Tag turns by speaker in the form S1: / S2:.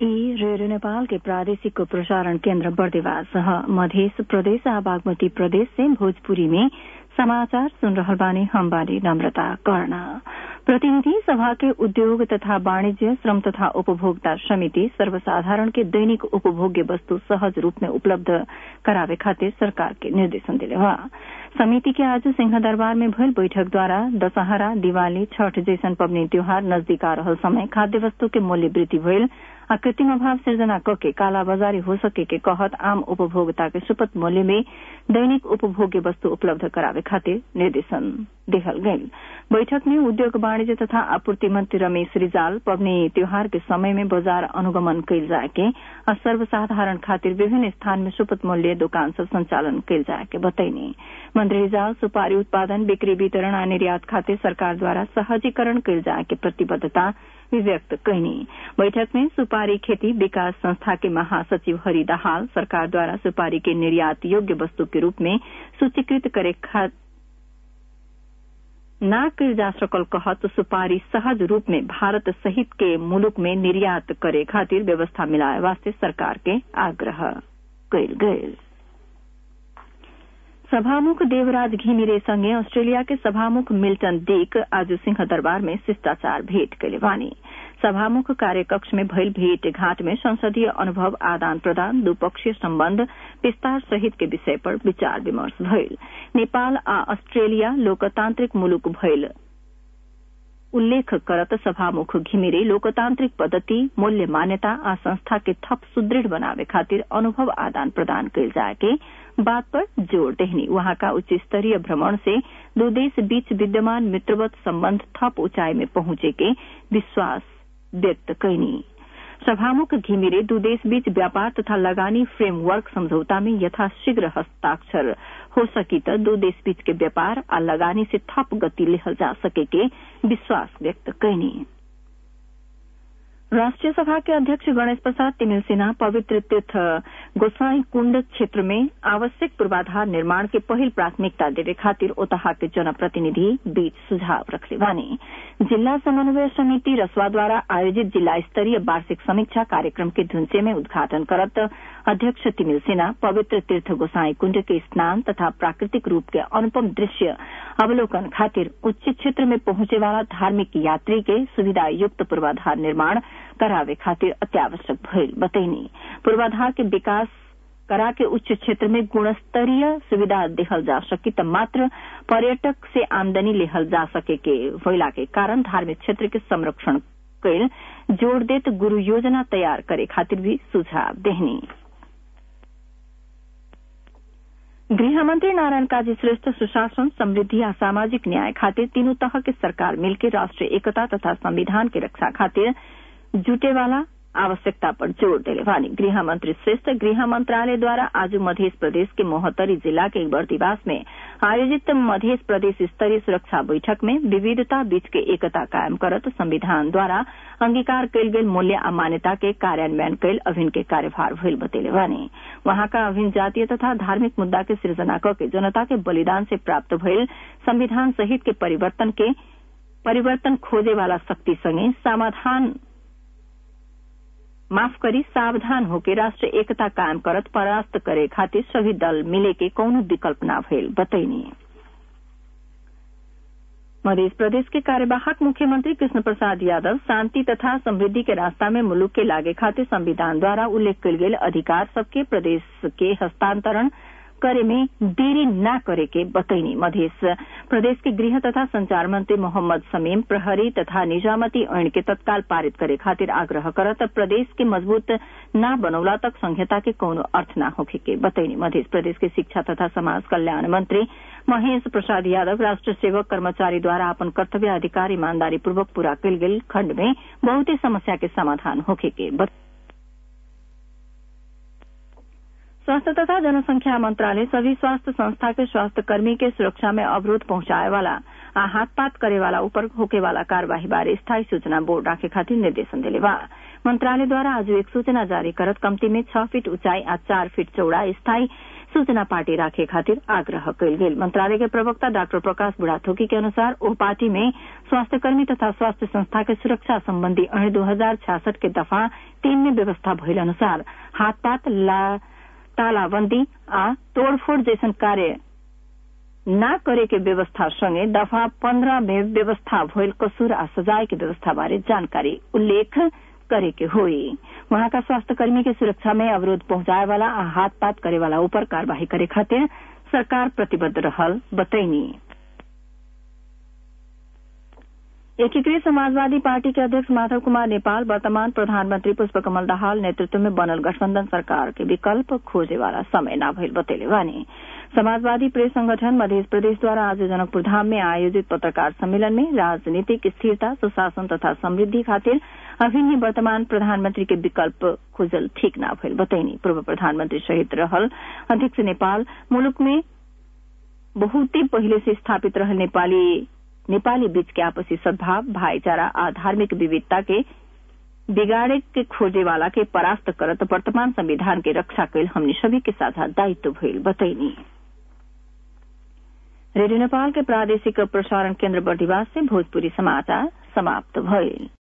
S1: radio Nepal के प्रादेशिक प्रसारण केन्द्र बर्देवास मध्य प्रदेश आ बागमती प्रदेश से भोजपुरी में समाचार सुन रहल बानी हम बानी नम्रता कर्ण प्रतिनिधि सभा के उद्योग तथा वाणिज्य श्रम तथा उपभोक्ता समिति सर्वसाधारण के दैनिक उपभोग्य वस्तु सहज रूप में उपलब्ध करावे खातिर सरकार के निर्देशन दिले बा समिति के आज सिंहदरबार में भइल बैठक द्वारा दशहरा दिवाली छठ जैसन पबनी त्योहार नजदीक आ रहल समय खाद्य वस्तु के मूल्य वृद्धि भइल आ कृत्रिम अभाव सिर्जना कके कालाबाजारी हो सके के कहत आम उपभोक्ता के सुपथ मूल्य में दैनिक उपभोग्य वस्तु उपलब्ध करावे खातिर निर्देशन देहल गईल बैठक में उद्योग वाणिज्य तथा आपूर्ति मंत्री रमेश रिजाल पबनी त्योहार के समय में बाजार अनुगमन कईल जाए के आ सर्वसाधारण खातिर विभिन्न स्थान में सुपथ मूल्य दुकान सब संचालन कईल जाए के बतैनी मंत्री रिजाल सुपारी उत्पादन बिक्री वितरण आ निर्यात खातिर सरकार द्वारा सहजीकरण कईल जाए के प्रतिबद्धता व्यक्त कैनी बैठक में सुपारी खेती विकास संस्था के महासचिव हरि दाहाल सरकार द्वारा सुपारी के निर्यात योग्य वस्तु के रूप में सूचीकृत करे ना कल जा सकल कहत सुपारी सहज रूप में भारत सहित के मुलुक में निर्यात करे खातिर व्यवस्था मिलाए वास्ते सरकार के आग्रह कयल गयल सभामुख देवराज घिमिरे संगे ऑस्ट्रेलिया के सभामुख मिल्टन डीक आज सिंह दरबार में शिष्टाचार भेंट कैले बानी सभामुख कार्यकक्ष में भइल भेंट घाट में संसदीय अनुभव आदान प्रदान द्विपक्षीय सम्बन्ध विस्तार सहित के विषय पर विचार विमर्श भइल नेपाल आ ऑस्ट्रेलिया लोकतान्त्रिक मुलुक भइल उल्लेख करत सभामुख घिमिरे लोकतान्त्रिक पद्धति मूल्य मान्यता आ संस्था के थप सुदृढ़ बनावे खातिर अनुभव आदान प्रदान कयल जाए के बात पर जोर देहनी वहाँका उच्च स्तरीय भ्रमण से दो देश बीच विद्यमान मित्रवत सम्बन्ध थप ऊंचाई में पहुंचे के विश्वास व्यक्त कैनी सभामुख घिमिरे दू देश बीच व्यापार तथा लगानी फ्रेमवर्क समझौता में यथाशीघ्र हस्ताक्षर हो सकी त दू देश बीच के व्यापार आ लगानी से थप गति लेहल जा सके के विश्वास व्यक्त कैनी राष्ट्रीय सभा के अध्यक्ष गणेश प्रसाद तिमिल सिन्हा पवित्र तीर्थ गोसाई कुंड क्षेत्र में आवश्यक पूर्वाधार निर्माण के पहिल प्राथमिकता देवे खातिर ओतहा के जनप्रतिनिधि बीच सुझाव रखले बानी जिला समन्वय समिति रसवा द्वारा आयोजित जिला स्तरीय वार्षिक समीक्षा कार्यक्रम के धुंसे में उद्घाटन करत अध्यक्ष तिमिल सिन्हा पवित्र तीर्थ गोसाई कुंड के स्नान तथा प्राकृतिक रूप के अनुपम दृश्य अवलोकन खातिर उच्च क्षेत्र में पहुंचे वाला धार्मिक यात्री के सुविधा युक्त पूर्वाधार निर्माण करावे खातिर अत्यावश्यक भइल बतैनी पूर्वाधार के विकास करा के उच्च क्षेत्र में गुणस्तरीय सुविधा देहल जा सकी त मात्र पर्यटक से आमदनी लेहल जा सके के होइला के कारण धार्मिक क्षेत्र के संरक्षण कैल जोड़ देत गुरु योजना तैयार करे खातिर भी सुझाव देहनी गृहमंत्री नारायण काजी श्रेष्ठ सुशासन समृद्धि आ सामाजिक न्याय खातिर तीनों तह के सरकार मिलकर राष्ट्रीय एकता तथा संविधान के रक्षा खातिर जुटे वाला आवश्यकता पर जोर देले वानी गृह मंत्री श्रेष्ठ गृह मंत्रालय द्वारा आज मध्य प्रदेश के मोहतरी जिला के बर्दिवास में आयोजित मध्य प्रदेश स्तरीय सुरक्षा बैठक में विविधता बीच के एकता कायम करत संविधान द्वारा अंगीकार कयल गेल मूल्य आ मान्यता के कार्यान्वयन कयल अभिन के कार्यभार भइल बतेले वानी वहां का अभिन जातीय तथा धार्मिक मुद्दा के सृजना क के जनता के बलिदान से प्राप्त भइल संविधान सहित के परिवर्तन के परिवर्तन खोजे वाला शक्ति संगे समाधान माफ करी सावधान होके राष्ट्र एकता कायम करत परास्त करे खातिर सभी दल मिले के कौनो विकल्प न भइल बतैनी मध्य प्रदेश के कार्यवाहक मुख्यमंत्री कृष्ण प्रसाद यादव शांति तथा समृद्धि के रास्ता में मुलुक के लागे खातिर संविधान द्वारा उल्लेख कयल गेल अधिकार सबके प्रदेश के हस्तांतरण करे में देरी न करे के बतैनी मध्य प्रदेश के गृह तथा संचार मंत्री मोहम्मद समीम प्रहरी तथा निजामती ऐन के तत्काल पारित करे खातिर आग्रह करत प्रदेश के मजबूत न बनौला तक संहिता के कौनो अर्थ न होखे के बतैनी मध्य प्रदेश के शिक्षा तथा समाज कल्याण मंत्री महेश प्रसाद यादव राष्ट्र सेवक कर्मचारी द्वारा अपन कर्तव्य अधिकार ईमानदारी पूर्वक पूरा कयल गेल खंड में बहुते समस्या के समाधान होखे के स्वास्थ्य तथा जनसंख्या मंत्रालय सभी स्वास्थ्य संस्था के स्वास्थ्य कर्मी के सुरक्षा में अवरोध पहुंचाए वाला आ हाथ पात करे वाला ऊपर होके वाला कार्यवाही बारे स्थायी सूचना बोर्ड राखे खातिर निर्देशन दिले बा मंत्रालय द्वारा आज एक सूचना जारी करत कम्ती में छह फीट ऊंचाई आ चार फीट चौड़ा स्थायी सूचना पार्टी राखे खातिर आग्रह कयल गेल मंत्रालय के प्रवक्ता डाक्टर प्रकाश बुढ़ाथोकी के अनुसार ओ पार्टी में स्वास्थ्यकर्मी तथा स्वास्थ्य संस्था के सुरक्षा संबंधी अणे दो हजार छियासठ के दफा तीन में व्यवस्था भइल अनुसार हाथपात तालाबंदी आ तोड़फोड़ जैसन कार्य न करे के व्यवस्था संगे दफा पन्ध्र में व्यवस्था भइल कसूर आ सजाय के व्यवस्था बारे जानकारी उल्लेख करे के होई वहाँका स्वास्थ्यकर्मी के सुरक्षा में अवरोध पहुंचाए वाला आ हाथपात करे वाला ऊपर कार्यवाही करे खातिर सरकार प्रतिबद्ध रहल बतैनी एकीकृत समाजवादी पार्टी के अध्यक्ष माधव कुमार नेपाल वर्तमान प्रधानमंत्री पुष्पकमल दाहाल नेतृत्व में बनल गठबंधन सरकार के विकल्प खोजे वाला समय न भइल बतैले बानी समाजवादी प्रेस संगठन मध्य प्रदेश द्वारा आज जनकपुर धाम में आयोजित पत्रकार सम्मेलन में राजनीतिक स्थिरता सुशासन तथा समृद्धि खातिर अभिन्न वर्तमान प्रधानमंत्री के विकल्प खोजल ठीक न भइल बतैनी पूर्व प्रधानमंत्री सहित रहल अध्यक्ष नेपाल मुलुक में बहुते पहिले से स्थापित रहल नेपाली नेपाली बीच के आपसी सद्भाव भाईचारा आ धार्मिक विविधता के बिगाड़े के खोजे वाला के परास्त करत वर्तमान संविधान के रक्षा कैल हमने सभी के साझा दायित्व भइल बतैनी रेडियो नेपाल के प्रादेशिक प्रसारण केन्द्र बर्दिवास से भोजपुरी समाचार समाप्त भइल